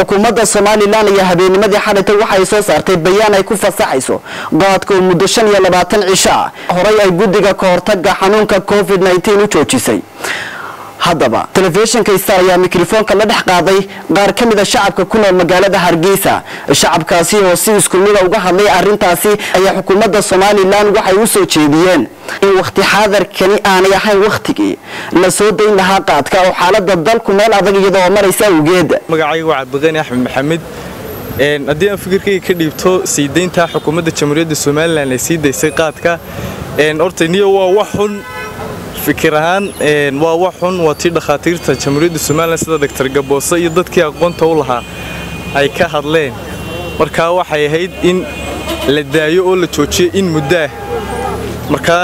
xukuumadda somalilan iyo habeennimadii xalaytay waxay soo saartay bayaan ay ku fasaxayso qaadka oo muddo shan iyo labaatan cisho ah horay ay guddiga ka hortaga xanuunka covid nteen u joojisay haddaba telefishinka star ayaa mikrofoonka la dhex qaaday qaar ka mida shacabka ku nool magaalada hargeysa shacabkaasi oo si isku mida uga hadlay arrintaasi ayaa xukuumadda somalilan waxay u soo jeediyeen in wakhti xaadarkani aanay ahayn wakhtigii la soo dayn lahaa qaadka oo xaalada dalku meel adag iyadoo maraysa awgeed magacayga waa cabdiqani axmed maxamed haddii aan fikirkayga ka dhiibto sii daynta xukuumadda jamhuuriyadda somalilan ay sii daysay qaadka horta niyo waa wax xun fikir ahaan waa wax xun waa tii dhakhaatiirta jamhuuriyadda somalilan sida doctor gaboose iyo dadkii aqoonta u lahaa ay ka hadleen markaa waxay ahayd in la daayo oo la joojiyo in muddaah markaa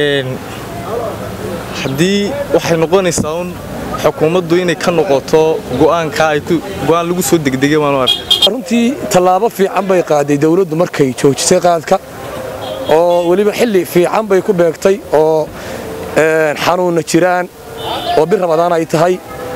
haddii waxay noqonaysaa un xukuumaddu inay ka noqoto go'aanka go'aan lagu soo degdegay waan u arka runtii tallaabo fiican bay qaaday dawladdu markay joojisay qaadka oo weliba xilli fiican bay ku beegtay oo xanuunna jiraan oo bir rabadaan ay tahay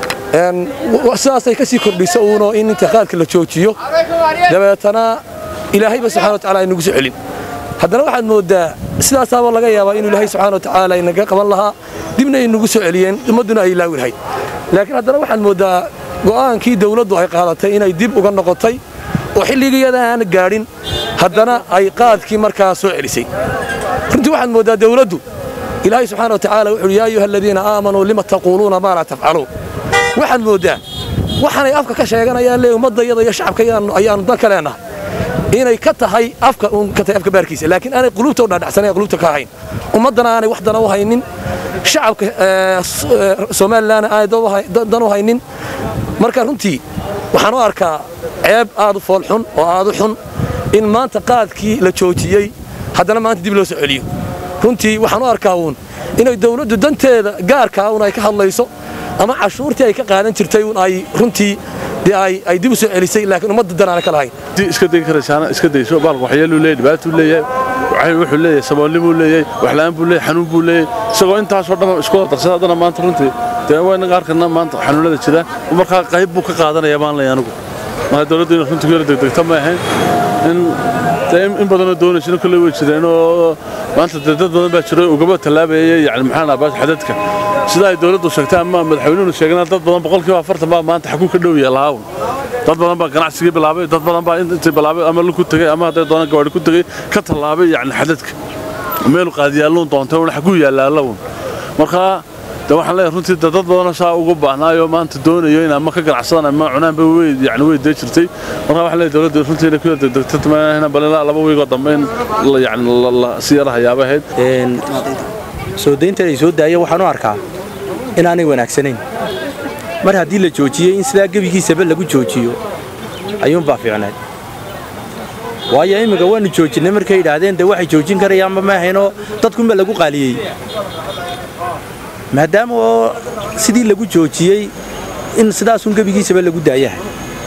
sidaasay ka sii kordhisa uuno in inta qaadka la joojiyo dabeetana ilaahayba subxana wa tacala aynagu soo celin haddana waxaad mooddaa sidaasaaba laga yaabaa inuu ilaahay subxana wa tacaala inaga qaban lahaa dibna ay nagu soo celiyeen ummadduna ay ilaawi lahayd laakiin haddana waxaad mooddaa go'aankii dawladdu ay qaadatay inay dib uga noqotay oo xilligiyada aan gaadhin haddana ay qaadkii markaa soo celisay runtii waxaad mooddaa dawladdu ilaahay subxaana wa tacaala wuxuuhi yaa ayuha aladiina aamanuu lima taquuluuna maa laa tafcaluun waxaad mooddaa waxaanay afka ka sheeganayaan le ummaddayada iyo shacabka ayaannu dalka leenahay inay ka tahay afka uun ka tahay afka baarkiisa laakiin aanay quluubta u dhaadhacsanayn quluubta ka ahayn ummaddana aanay wax dana u haynin shacabka somalilanna aanay dan u haynin marka runtii waxaan u arkaa ceeb aad u foolxun oo aad u xun in maanta qaadkii la joojiyey haddana maanta dib loo soo celiyo runtii waxaan u arkaa uun inay dawladdu danteeda gaarkaa un ay ka hadlayso ama cashuurtii ay ka qaadan jirtay un ay runtii ay dib u soo celisay laakiin ummadda danaana ka lahayn iska dayn karaysaana iska dayso baalka waxyeeluu leeyahay dhibaatuu leeyahay wuxuu leeyahay saboolnimuu leeyahay waxla'aan buu leeyahay xanuun buu leeyahay isagoo intaasoo dhan isku wada darsada haddana maanta runtii dee wayna qaarkana maanta xanuunada jira markaa qayb buu ka qaadanaya baan leeyahay anigu marka dawladdu inay runtii ku yara degdegta ma ahayn in in badanoo doonaysana kolley way jireen oo maanta dee dad badan baa jiro ugaba tallaabayay yani maxaan ahaa xadadka sida ay dawladdu sheegtay ama madaxweynuhu sheegana dad badan boqolkiiba afartan baa maanta xaguu ka dhow yahay lahaawun dad badan baa ganacsigii bilaabay dad badan baa intii bilaabay ama lu ku tegey ama hadday doonaan gawaadhi ku tegey ka tallaabay yani xadadka meelu qaadiyaalluun doontay un xaguu yaallaalawun markaa de waxaan leeyahay runtii dad badanoo saa ugu baahnaayo maanta doonayo in ama ka ganacsadaan ama cunaanba way yani way dee jirtay markaa waxaan leeyahay dawladda runtii inay ku yar degdegta balila laba wiigoo dambe in yani si yara hayaaba ahayd soo dayntan ay soo daaya waxaan u arkaa inaanay wanaagsanayn mar haddii la joojiyey in sidaa gebigiisaba lagu joojiyo ayuunbaa fiicnayd waayo imminka waannu joojinnay markay yidhaahdeen dee waxay joojin karayaanba ma ahaynoo dadkunba lagu qaaliyey maadaama oo sidii lagu joojiyey in sidaasun gebigiisaba lagu daayahay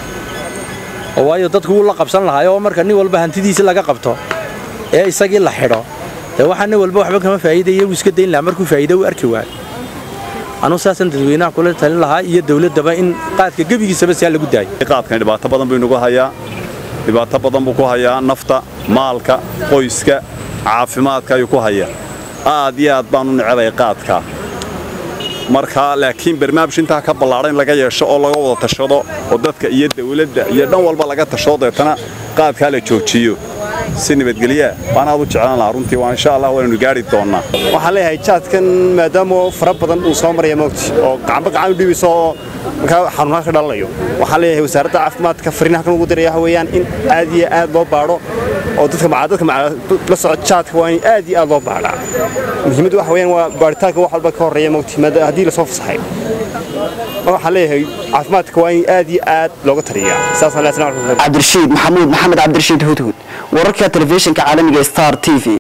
oo waayo dadku wuu la qabsan lahaay oo marka nin walba hantidiisi laga qabto ee isagii la xidho dee waxaa nin walba waxba kama faa'iidaya wuu iska dayn lahaa markuu faa'iida u arki waayo anuu saasan dadweynaha kula talin lahaa iyo dawladdaba in qaadka gebigiisaba siaa lagu daayo qaadkan dhibaato badan buu inagu hayaa dhibaato badan buu ku hayaa nafta maalka qoyska caafimaadka ayuu ku hayaa aad iyo aad baan u necebay qaadka marka laakiin barnaamij intaa ka ballaadhan laga yeesho oo laga wada tashado oo dadka iyo dawladda iyo dhan walba laga tashado deetana qaadkaa la joojiyo si nabadgelyaa baan aad u jeclaan lahaa runtii waa insha allah waanaynu gaari doonnaa waxaan leeyahay jaadkan maadaama fara badan uu soo maraya moogti oo gacanba gacan u dhibayso oo markaa xanuunaha ka dhalanayo waxaan leeyahay wasaaradda caafimaadka fariinaha kan ugu diraya waxa weeyaan in aad iyo aad loo baadho oo dadka dadka la socod jaadka waa in aad iyo aad loo baadhaa muhiimaddu waxa weeyaan waa baaritaanka wax walba ka horreeya moogti haddii lasoo fasaxay waxaan leeyahay caafimaadka waa in aad iyo aad looga taliyaa saasaan leeyahay cabdirashiid maxamuud maxamed cabdirashiid hudhud wararka telefishinka caalamiga star t v